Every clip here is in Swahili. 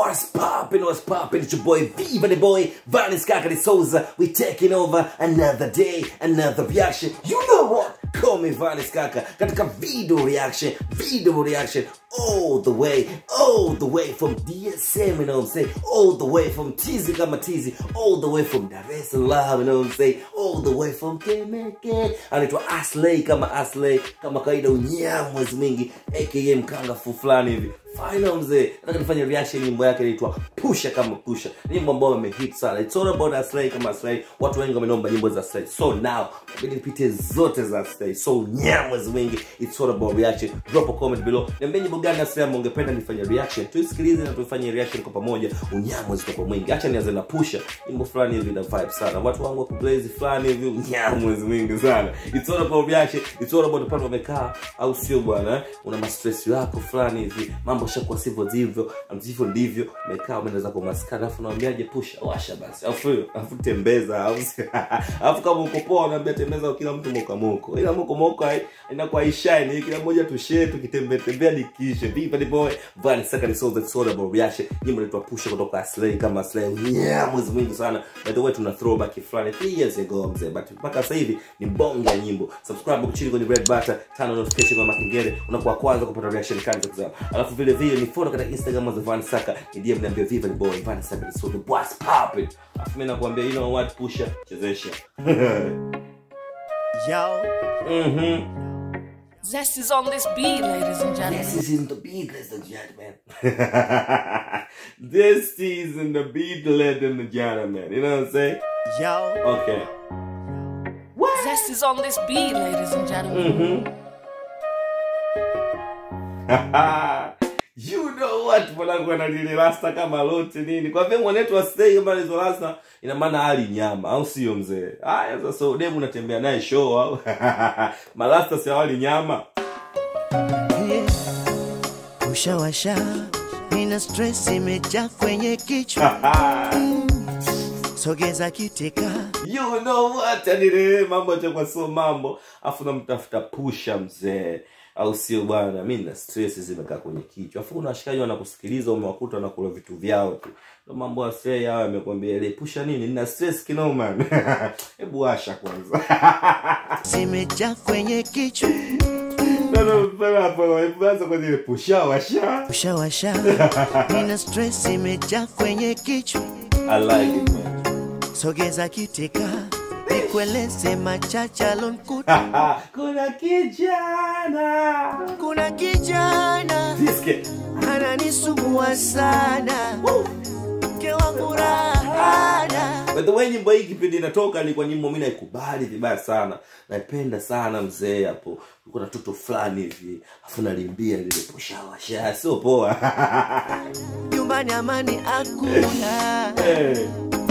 What's poppin', what's poppin'? It's your boy Viva the boy, Vanis Kakari Souza. We taking over another day, another reaction. You know what? Call me Vanis Kaka. Katika video reaction, video reaction, all the way, all the way from DSM, you know what I'm saying? All the way from Tizi kama Tizi, all the way from Dar es Salaam, you know what I'm saying? All the way from Temeke. Anaitwa Aslay kama Aslay, kama kawaida unyamwezi mingi, aka mkangafu fulani hivi. Final mzee, nataka nifanye reaction nyimbo yake inaitwa Pusha kama Pusha. Nyimbo ambayo imehit sana. It's all about Aslay kama Aslay. Watu wengi wamenomba nyimbo za Aslay. So now, inabidi nipite zote za Aslay. So nyamwezi mingi, it's all about reaction. Drop a comment below. Niambie nyimbo gani Aslay ambayo ungependa nifanye reaction. Tuisikilize na tuifanye reaction kwa pamoja. Unyamwezi kwa mwingi. Acha nianze na Pusha. Nyimbo fulani hivi na vibe sana. Watu wangu wa kublaze fulani hivi unyamwezi mingi sana. It's all about reaction. It's all about pale wamekaa au sio bwana? eh? Una mastress yako fulani hivi. Mambo shakuwa sivyo ndivyo, ndivyo ndivyo. Umekaa umeenda zako maskani alafu naambiaje pusha washa basi. Alafu alafu tembeza au sio? Alafu kama uko poa unaambia tembeza kila mtu moka moko. Ila moko moko hai- inakuwa ishine kila mmoja tushare tukitembea tembea nikishe. Viva the boy. Vani saka ni soul that's all about reaction. Nyimbo inaitwa pusha kutoka Aslay kama Aslay. Yeah, mwezi mwingi sana. By the way tuna throwback fulani 3 years ago mzee. But mpaka sasa hivi ni bonge ya nyimbo. Subscribe hapo chini kwenye red button, turn on notification kwa makengele. Unakuwa kwanza kupata reaction kali za kuzama. Alafu vile vile ni follow katika Instagram za Van Saka. Ni DM niambia Viva the boy. Van Saka is so the boss pop it. Alafu mimi nakwambia you know what pusha chezesha. Yo, Mhm. Zest is on this beat, ladies and gentlemen. This is in the beat, ladies and gentlemen. this is in the beat, ladies and gentlemen. You know what I'm saying? yo, Okay. What? Zest is on this beat, ladies and gentlemen. you know what mwanangu analile rasta kama lote nini kwa vile mwanetu asitei kama hizo rasta ina maana hali nyama au sio mzee haya sasa demu unatembea naye show au marasta si hawali nyama yeah. Ushawasha, nina stress imejaa kwenye kichwa, sogeza kiteka, you know what anile mambo atakuwa sio mambo afu namtafuta pusha mzee au sio bwana mi na stress zimekaa kwenye kichwa afu kuna washikaji wanakusikiliza umewakuta wanakula vitu vyao tu ndo mambo asei hayo amekwambia ile pusha nini nina stress kinoma hebu asha kwanza zimejaa kwenye kichwa, anza kwenye ile pusha washa ushawasha, nina stress imejaa kwenye kichwa, I like it man sogeza kiteka, nikueleze machache alonkuta. kuna kijana Kuna kijana Siske. ananisumbua sana, mke wangu rahana By the way nyimbo hii kipindi inatoka ilikuwa nyimbo mi naikubali vibaya sana naipenda sana mzee hapo ulikuwa na toto fulani hivi afu nalimbia lile pushawasha sio poa nyumbani amani hakuna. Eh,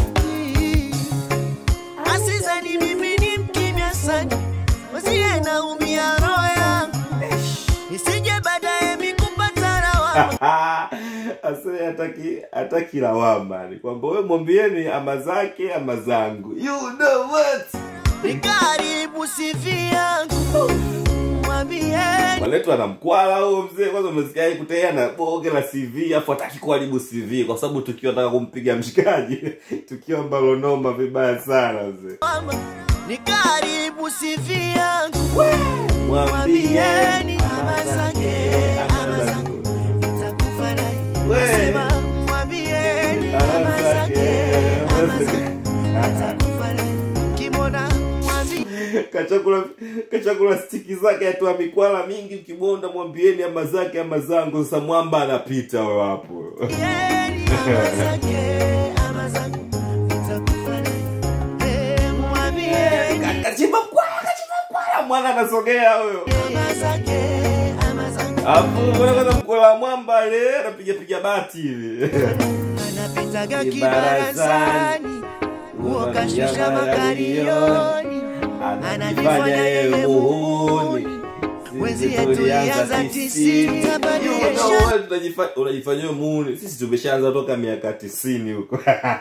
Asizani mimi ni mkimya sana, wasiye naumia roho yangu, isije baadaye mikupata lawama. ase hataki hataki lawama ni kwamba we mwambieni ama zake ama zangu you know what Nikaribu sifi yangu, mwambieni maletwa na mkwala huo mzee kwanza umesikia kutea na boge la cv afu hataki kuharibu cv kwa sababu tukiwa nataka kumpiga mshikaji tukiwa ambalo noma vibaya sana mzee mama, nikaribu sifi yangu, mwambieni mwambieni ama zake ama zangu, nitakufa naye. Nasema mwambieni ama zake ama zangu, nitakufa naye. Kimona mwambieni kachakula kachakula stiki zake atoa mikwala mingi ukibonda mwambieni ama zake ama zangu sasa mwamba anapita wewe hapo Yeni ama zake ama zangu, nitakufa naye. Eh, mwambieni kachimba mkwala kachimba mkwala mwana anasogea huyo ama zake ama zangu. afu mbona kwanza mkwala wa mwamba le anapiga piga bati hivi anapitaga Kibarazani. kibarazani uokashusha makarioni anajifanya yeye muhuni wenzie tulianza tisini tabadilisha unajifanyia muuni sisi tumeshaanza toka miaka tisini huko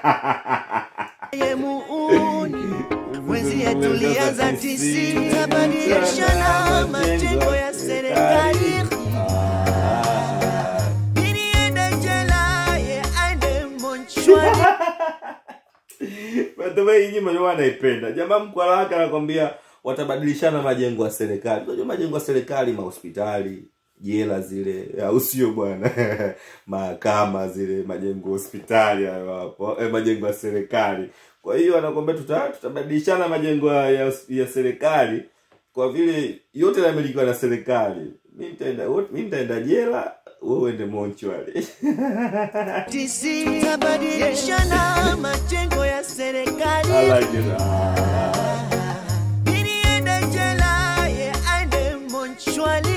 ye muuni wenzie tulianza tisini tabadilisha na majengo ya serikali ili ende jela ye the way hii nyimbo ndio anaipenda jamaa mkwala wake anakwambia watabadilishana majengo ya serikali unajua majengo ya serikali mahospitali jela zile au sio bwana mahakama zile majengo hospitali hayo hapo eh, majengo ya serikali kwa hiyo anakwambia tuta, tutabadilishana majengo ya, ya, ya serikali kwa vile yote yanamilikiwa na serikali mi nitaenda mi nitaenda jela wewe uende monchwali tisi tutabadilishana majengo ya I serikali like it. Ah. Niniende jela, ye aende monchwali.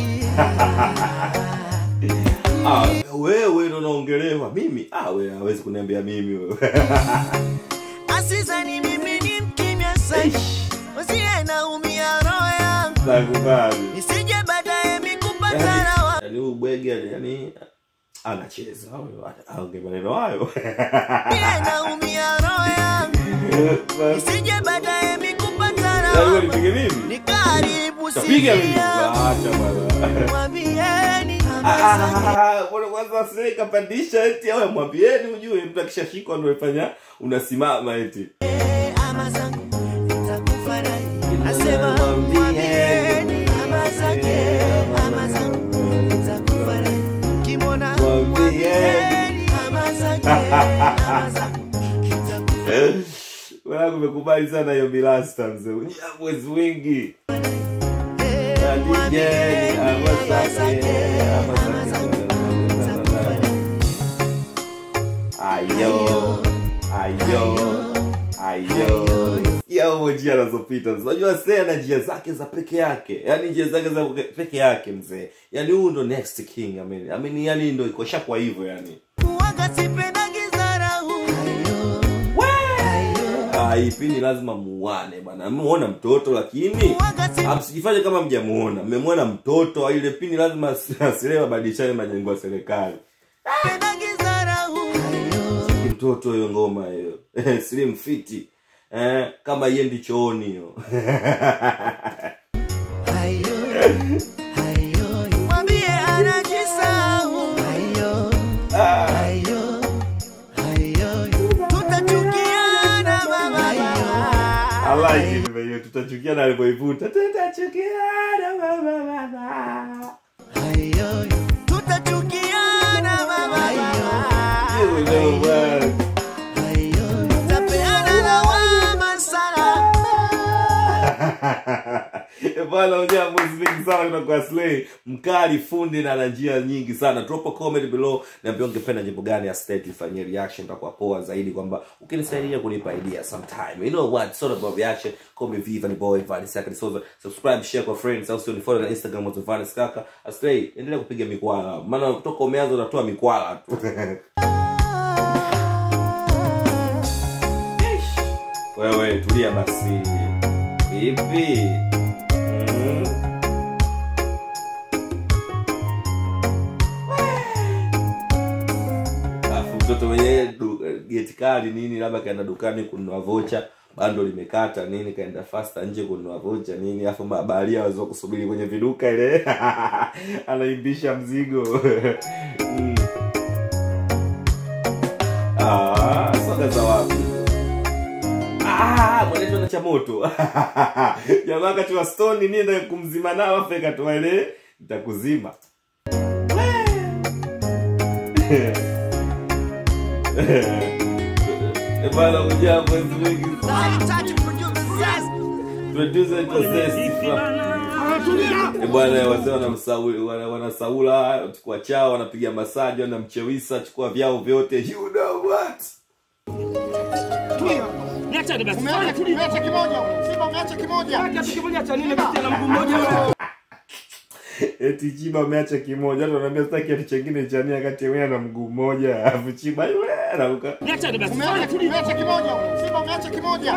Ah, wewe ndo unaongelewa mimi ah, wewe hawezi kuniambia mimi wewe Asizani mimi ni mkimya sana, usiye naumia roho yangu, nakubali nisije baadaye mikupata yani, rawa. yani huyu bwege yani anacheza huyo aonge maneno hayo Usiye naumia roho yangu, nisije baadaye mikupata Yani wewe rawa. nipige mimi Nikaribu tapiga mimi sikia, acha bwana mwambieni hamasa Ah, mbona kwanza sasa kapandisha eti awe mwambieni ujue mtu akishashikwa ndio ifanya unasimama eti ama zangu nitakufa naye. Ila Asema mwambieni. mwambieni ama zake, ama zangu nitakufa naye. Kimwona Mwambieni. mwambieni ama zake, ama zangu nitakufa naye. wanangu umekubali sana hiyo milasta mzee Unyia mwezi wingi Mwambieni ama ama zake, zake, ama ama zake. zangu nitakufa naye. ayo ayo ayo ya huo njia anazopita unajua see ana njia zake za peke yake yaani njia zake za peke yake mzee yaani huu ndo next king I mean, I mean, yani ndo iko shakwa hivyo yani Kuwaga sipendagi dharau. Ah, hii pindi lazima muane bana mmemuona mtoto lakini Kuwaga si- ah, msijifanye kama mjamuona mmemwona mtoto ile pindi lazima as- asilewe abadilishane majengo ya serikali sipendagi dharau. mtoto hiyo ngoma hiyo slim fiti eh, kama iendi chooni hiyo Mwambie anajisahau. Tutachukiana baba. I like it hiyo tutachukiana alipoivuta tutachukiana baba baba Tutachukiana baba. You know what? Tapeana lawama sana. Eh, bwana unajua moves mingi sana kutoka kwa Slay mkali fundi na ana njia nyingi sana drop a comment below niambia ungependa jambo gani ya state ifanyie reaction itakuwa poa zaidi kwamba ukinisaidia kunipa idea sometime you know what sort of reaction call me Viva ni boy Vanis Kaka Soza subscribe share kwa friends au sio ni follow na Instagram wa Vanis Kaka Slay endelea kupiga mikwala maana kutoka umeanza unatoa mikwala tu wewe tulia basi vipi mm. alafu mtoto mwenyewe du- geti kali nini labda kaenda dukani kununua vocha bando limekata nini kaenda fasta nje kununua vocha nini alafu mabaharia waweza kusubiri kwenye viduka ile anaimbisha mzigo mm. ah, soga za wapi Ah, mwenendo na cha moto jamaa katiwa stoni nienda kumzima nao afu ikatoa ile nitakuzima Eh, bana kuja mwezi wengi producer ito zesti Eh, bwana wazee wanamsauli wana- wanasaula chukua chao wanapiga masaji wanamchewisa chukua vyao vyote you know what Umeacha tu umeacha kimoja. Simba umeacha kimoja. eti chiba ameacha kimoja hata wanaambia sitaki ati chengine chania kati ya wewe na mguu mmoja alafu chiba yule anaruka Umeacha tu umeacha kimoja. Simba umeacha kimoja.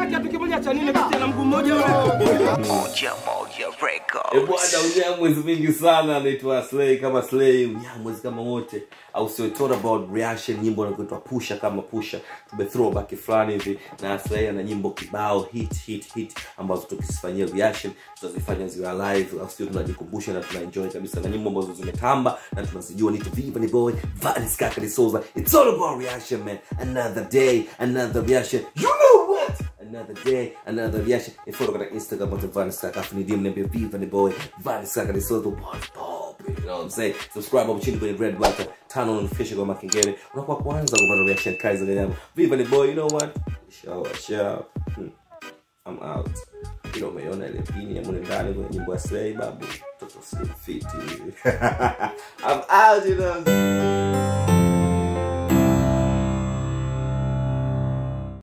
E bwana unyamwezi mingi sana anaitwa slay kama slay unyamwezi kama wote au sio It's all about reaction nyimbo inaitwa pusha kama pusha tume throwback fulani hivi na slay ana nyimbo kibao hit hit hit ambazo tukizifanyia reaction tutazifanya ziwe live au sio tunajikumbusha na tunaenjoy kabisa na nyimbo ambazo zimetamba na tunazijua ni Viva ni boy Vanis Kaka ni Souza It's all about reaction man another day another reaction you know what another day another reaction ifollow katika instagram at vanisaka afu ni dm niambie viva ni boy vanisaka ni so the what's pop you know what i'm saying subscribe hapo chini kwenye red button turn on notification kwa makengele unakuwa kwanza kupata reaction kali za ganyama viva ni boy you know what show show hmm. I'm out. Ilo umeona ile pini ya mule ndani kwenye nyimbo ya Slay babu. Toto slim fit. I'm out, you know.